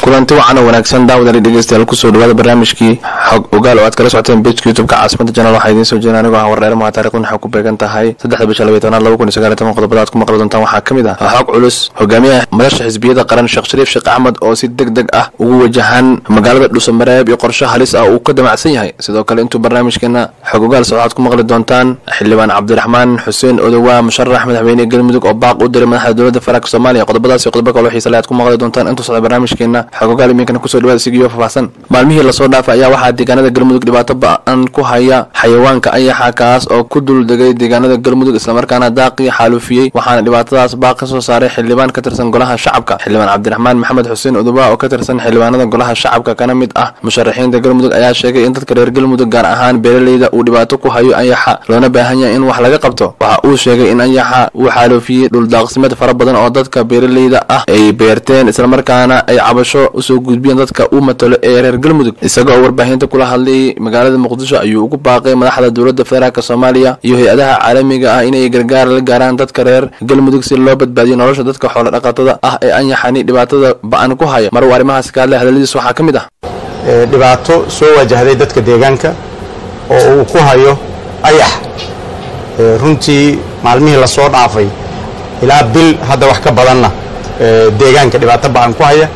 kulanti wacan oo wanaagsan daawadali dhegeystayaal kusoo dhawaada barnaamijkii xog ogaal oo aad kala socoteen bejka youtubeka caasimada janaal waxaa idiin soo jeeda anigoo ah warreer maha taarikhdan waxay ku beegan tahay saddexda bisha labaiy tobnaad laba kun iyo sagaal iyo toban qodobada aad ku maqli doontaan waxaa ka mid ah xog culus hogaamiyaha madasha xisbiyada qaran sheekh shariif sheekh axmed oo si deg deg ah ugu wajahan magaalada dhuusamareeb iyo qorshe halis ah uu ka damacsan yahay sidoo kale intuu barnaamijkeena xog ogaal socod aad ku maqli doontaan xildhibaan cabdiraxmaan xuseen odowaa musharax madaxweyne galmudug oo baaq u diray madaxda dowladda federaalk soomaaliya qodobadaas iyo qodobo kale xiisa le aad ku maqli doontaan intuu socda barnaamijkeena xog ogaal iminkana kusoo dhawaada sigiyo faahfaahsan maalmihii lasoo dhaafay ayaa waxaa deegaanada galmudug dhibaato ba-an ku haya xayawaanka ayaxa kaas oo ku duldegay deegaanada galmudug islamarkaana daaqii xaalufiyey waxaana dhibaatadaas baaq ka soo saaray xildhibaan ka tirsan golaha shacabka xildhibaan cabdiraxmaan maxamed xuseen odowa oo ka tirsan xildhibaanada golaha shacabka kana mid ah musharaxiinta galmudug ayaa sheegay in dadka reer galmudug gaar ahaan beeraleyda uu dhibaato ku hayo ayaxa loona baahan yahay in wax laga qabto waxa uu sheegay in ayaxa uu xaalufiyey dhuldaaqsimeed fara badan oo dadka beeraleyda ah ay beerteen islamarkaana ay cabasho usoo gudbiyeen dadka uu matalo ee reer galmudug isagoo warbaahinta kula hadlayay magaalada muqdisho ayuu ugu baaqay madaxda dowladda federaalk soomaaliya iyo hay-adaha caalamiga ah inay gargaar la gaaraan dadka reer galmudug si loo badbaadiyo nolosha dadka xoolo dhaqatada ah ee anyaxani dhibaatada ba-an ku haya mar uu arrimahaas ka hadlay hadaladiis waxaa ka mid ah dhibaato soo wajahday dadka deegaanka oo uu ku hayo ayax runtii maalmihii lasoo dhaafay ilaa bil hadda wax ka badanna deegaanka dhibaato ba-an ku haya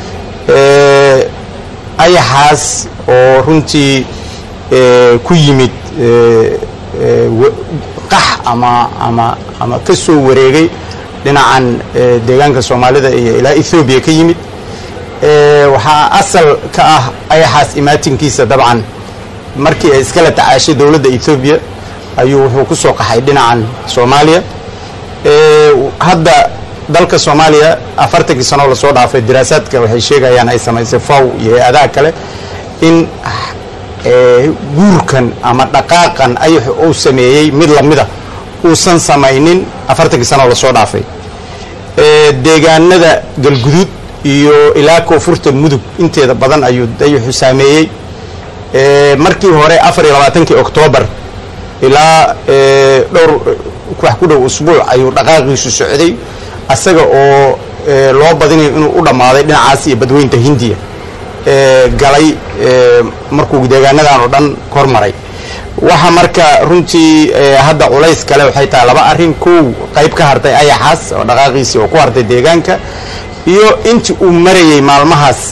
ayaxaas oo runtii ku yimid qax ama ama ama ka soo wareegay dhinacan deegaanka soomaalida iyo ilaa ethoobiya ka yimid waxaa asal ka ah ayaxaas imaatinkiisa dabcan markii ay iskala tacaashay dowladda ethoobiya ayuu wuxuu ku soo qaxay dhinacan soomaaliya hadda dalka soomaaliya afartankii sanoo lasoo dhaafay diraasaadka waxay sheegayaan ay samaysay faw iyo hay-adaha kale in guurkan ama dhaqaaqan ayaxu uu sameeyey mid lamida uusan samaynin afartankii sanoo lasoo dhaafay deegaanada galguduud iyo ilaa koonfurta mudug inteeda badan ayuu ayaxu saameeyey markii hore afar iyo labaatankii oktoobar ilaa dhowr wax ku dhow usbuuc ayuu dhaqaaqiisu socday asaga oo loo badinayo inuu u dhammaaday dhinacaas iyo badweynta hindiya galay markuu deegaanadan oo dhan kor maray waxa marka runtii hadda culays kale waxay tahay laba arrin kow qayb ka hartay ayaxaas oo dhaqaaqiisii oo ku hartay deegaanka iyo intii uu marayey maalmahaas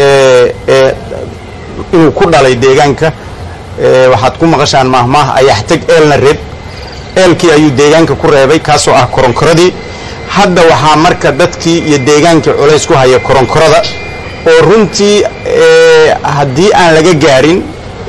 inuu ku dhalay deegaanka waxaad ku maqashaan maahmaah ayax teg eelna reeb eelkii ayuu deegaanka ku reebay kaasoo ah koronkoradii hadda waxaa marka dadkii iyo deegaankii culays ku haya koronkorada oo runtii haddii aan laga gaarin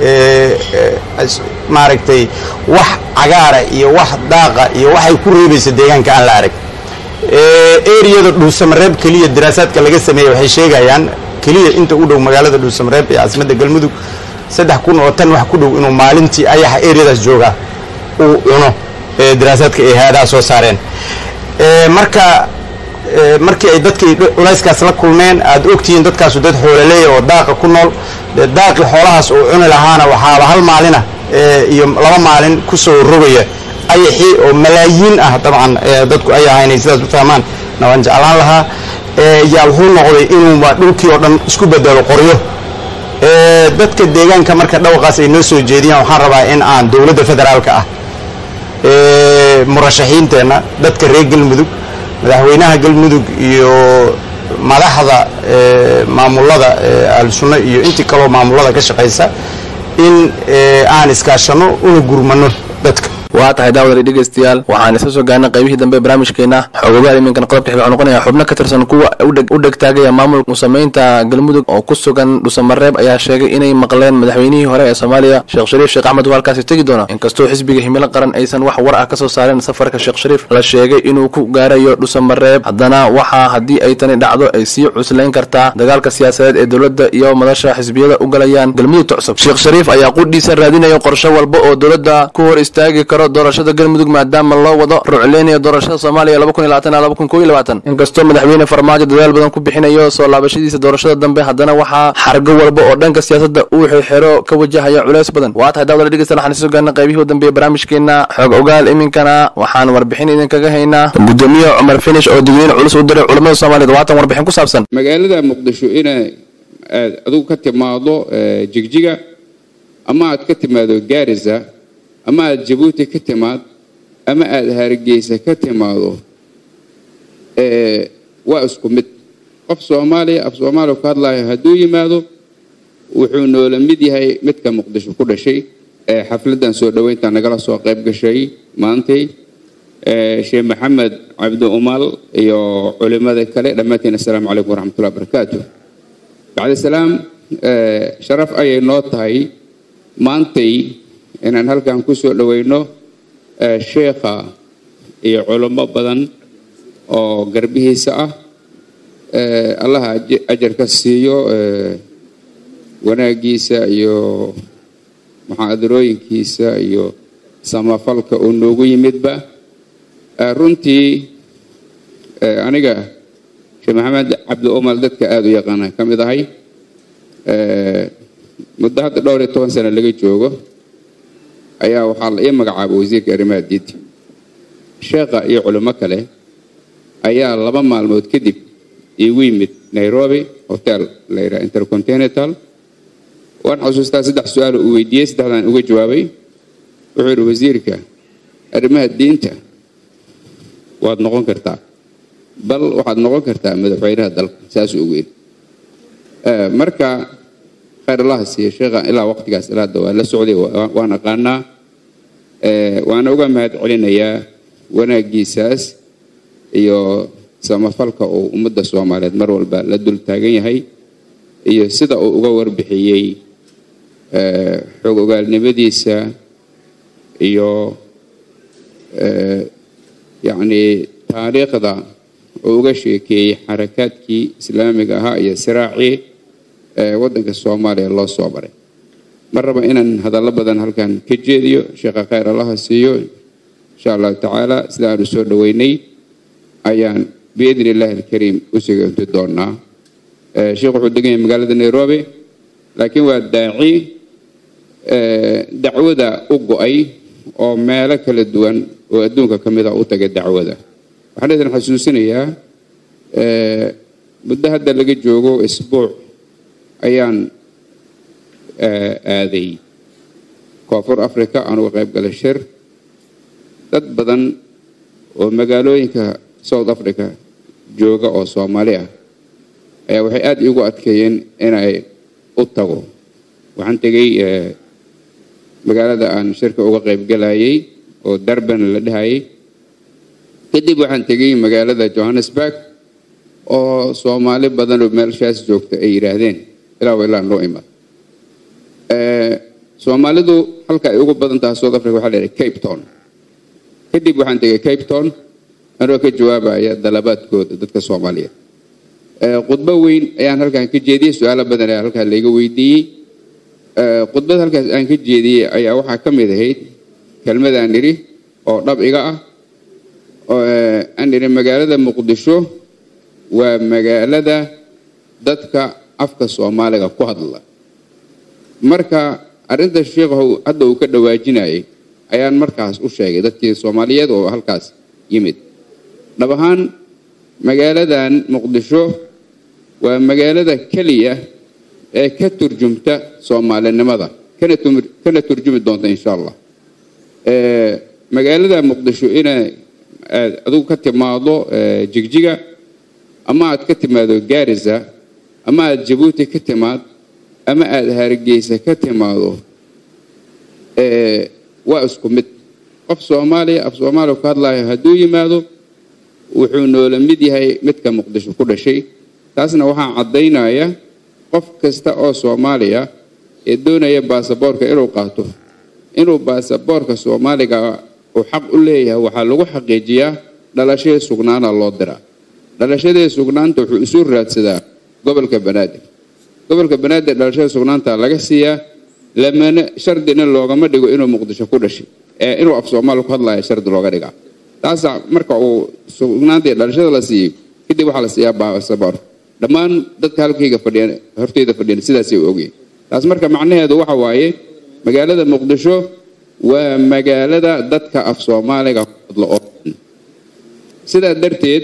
maaragtay wax cagaara iyo wax daaqa iyo waxay ku reebaysa deegaanka aan la arag eriyada dhuusamareeb keliya daraasaadka laga sameeyey waxay sheegayaan keliya inta u dhow magaalada dhuusamareeb ee caasimadda galmudug saddex kun oo tan wax ku dhow inuu maalintii ayaxa eriyadaas joogaa uu cuno daraasaadka ay hay-adaha soo saareen marka markii ay dadkii culayskaas la kulmeen aad ogtihiin dadkaasu dad xoolaleeya oo daaqa ku nool daaqii xoolahaas uu cuni lahaana waxaaba hal maalina iyo laba maalin ku soo rogaya ayaxii oo malaayiin ah dabcan dadku ay ahaynay sidaas u fahmaan na waan jeclaan lahaa yaa wuxuu noqday inuuba dhulkii oo dhan isku bedelo qoryo dadka deegaanka marka dhawaqaas ay noo soo jeediyaan waxaan rabaa in aan dowladda federaalka ah murashaxiinteenna dadka reer galmudug madaxweynaha galmudug iyo madaxda maamulada ahlusunno iyo intii kaloo maamulada ka shaqaysa in aan iskaashano una gurmano dadka waa tahay daawadali dhegeystayaal waxaan isla soo gaarnay qaybihii dambe ee barnaamijkeena xogogaal iminkan qodobka xig waxuu noqonaya xubno ka tirsan kuwa u dhegtaagaya maamulka musameynta galmudug oo ku sugan dhuusamareeb ayaa sheegay inay maqleen madaxweynihii hore ee soomaaliya sheekh shariif sheekh axmed uu halkaasi tegi doono inkastoo xisbiga himilo qaran aysan wax war ah ka soo saareen safarka sheekh shariif la sheegay inuu ku gaarayo dhuusamareeb haddana waxaa haddii ay tani dhacdo ay sii cuslayn kartaa dagaalka siyaasadeed ee dowladda iyo madasha xisbiyada u galayaan galmudugta cusub sheekh shariif ayaa qudhiisa raadinaya qorshe walba oo dowladda ku hor istaagi karo daro doorashada galmudug maadaama loo wado rucleynayo doorashada soomaaliya laba kun iyo labaatan ilaa laba kun kow iyo labaatan inkastoo madaxweyne farmaajo dadaal badan ku bixinayo soo laabashadiisa doorashada dambe haddana waxaa xargo walba oo dhanka siyaasadda uu xirxiro ka wajahaya culeys badan waa tahay daawada dhegeysta waxaan isu gaarnay qaybihii u dambeeyey barnaamijkeena xoog ogaal iminkana waxaan warbixin idinkaga haynaa gudoomiye cumar finish oo digniin culus u diray culamada soomaaliyeed waatan warbixin ku saabsan magaalada muqdisho inay aad adigu ka timaado jigjiga ama aad ka timaado gaarisa ama aad jabuuti ka timaad ama aada hargeysa ka timaado waa isku mid qof soomaaliya af soomaaliya ku hadlaayo hadduu yimaado wuxuu noola mid yahay midka muqdisho ku dhashay xafladdan soo dhoweynta nagala soo qayb gashay maantay sheekh maxamed cabdi umal iyo culimada kale dhammaantiin assalaamu calaykum waraxmatullahi barakaatu bacdi salaam sharaf ayay noo tahay maantay inaan halkan ku soo dhoweyno sheekha iyo culimo badan oo garbihiisa ah allaha ajarka siiyo wanaagiisa iyo muxaadarooyinkiisa iyo samafalka uu noogu yimidba runtii aniga sheekh maxamed cabdi umal dadka aada u yaqaana ka mid ahay muddo hadda dhowr iyo toban sano laga joogo ayaa waxaa la ii magacaabay wasiirka arrimaha diinta sheekha iyo culimo kale ayaa laba maalmood kadib iigu yimid nairobi hotel la yidhaha intercontinental waan xusuustaa saddex su-aal uu weydiiyey saddexdaan uga jawaabay wuxuu yidhi wasiirka arrimaha diinta waad noqon kartaa bal waxaad noqon kartaa madaxweynaha dalka saasuu ugu yidhi marka khayr allaha siiya sheekha ilaa waqtigaas ilaada waa la socday waan aqaanaa waana uga mahad celinayaa wanaagiisaas iyo samafalka uu ummadda soomaaliyeed mar walba la dul taagan yahay iyo sida uu uga warbixiyey xoog ogaalnimadiisa iyo yacnii taariikhda uu uga sheekeeyey xarakaadkii islaamiga ahaa iyo siraacii waddanka soomaaliya loo soo baray mar raba inaan hadallo badan halkan ka jeediyo sheekha khayr allaha siiyo insha allahu tacaala sida aanu soo dhoweynay ayaan biidni illaahi alkariim u suganti doonaa sheekh wuxuu degan yahay magaalada nairobi laakiin waa daaci dacwada u go-ay oo meelo kala duwan oo adduunka ka mid a u tagay dacwada waxaan idin xasuusinayaa muddo hadda laga joogo isbuuc ayaan aaday koonfur africa aan uga qayb galay shir dad badan oo magaalooyinka south africa jooga oo soomaali ah ayaa waxay aada iigu adkeeyeen inay u tago waxaan tegey magaalada aan shirka uga qayb galayay oo darban la dhahayay kadib waxaan tegey magaalada johannesburg oo soomaali badan oo meelshaas joogta ay yidhaahdeen ilaa wa ilaa noo imaad soomaalidu halka ay ugu badan tahay south africa waxaa la yidhaha cape town kadib waxaan tegay cape town anoo ka jawaabaya dalabaadkooda dadka soomaaliyeed khudbo weyn ayaan halkan ka jeediyey su-aalo badan ayaa halkaa layga weydiiyey khudbad halkaas aan ka jeediyey ayaa waxaa ka mid ahayd kelmadaan idhi oo dhab iga ah aan idhi magaalada muqdisho waa magaalada dadka afka soomaaliga ku hadla marka arrinta sheikhu hadda uu ka dhawaajinayay ayaan markaas u sheegay dadkii soomaaliyeed oo halkaas yimid dhab ahaan magaaladan muqdisho waa magaalada keliya ee ka turjumta soomaalinimada kana turjumi doonta insha allah magaalada muqdisho inay aad adigu ka timaado jigjiga ama aad ka timaado gaarisa ama aad jabuuti ka timaad ama aada hargeysa ka timaado waa isku mid qof soomaaliya af soomaaliya ku hadlaayo hadduu yimaado wuxuu noola mid yahay midka muqdisho ku dhashay taasna waxaa caddaynaya qof kasta oo soomaaliya ee doonaya baasaboorka inuu qaato inuu baasaboorka soomaaliga uu xaq u leeyahay waxaa lagu xaqiijiyaa dhalashadii sugnaana loo diraa dhalashadii sugnaanta wuxuu isu raadsadaa gobolka banaadir gobolka banaadir dhalashada sugnaanta laga siiyaa lamana shardina loogama dhigo inuu muqdisho ku dhashay inuu af soomaali ku hadlaya shardi looga dhigaa taasa marka uu sugnaantii dhalashada la siiyo kadib waxaa la siiyaa baasaboor dhammaan dadka halkayga fadhiyan horteyda fadhiyan sidaasay u ogyihin taas marka macnaheedu waxa waaye magaalada muqdisho waa magaalada dadka af soomaaliga ku hadlo oo dhan sidaa darteed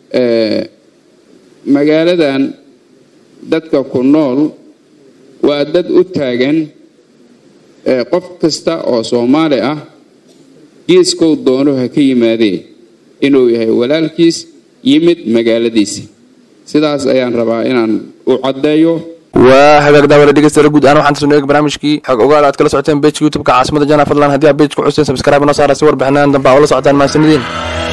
magaaladan dadka ku nool waa dad u taagan qof kasta oo soomaali ah geeskow doono ha ka yimaadee inuu yahay walaalkiis yimid magaaladiisi sidaas ayaan rabaa inaan u caddeeyo waa hagaag daawada dhegeystayaal guud ahaan waxaan soo eeg barnaamijkii xog ogaal aad kala socoteen pejka youtube-ka caasimada jana fadlan haddii aad pejka xuseen subscribe noo saara si warbixinaan dambe aa ula socotaan mahadsanidin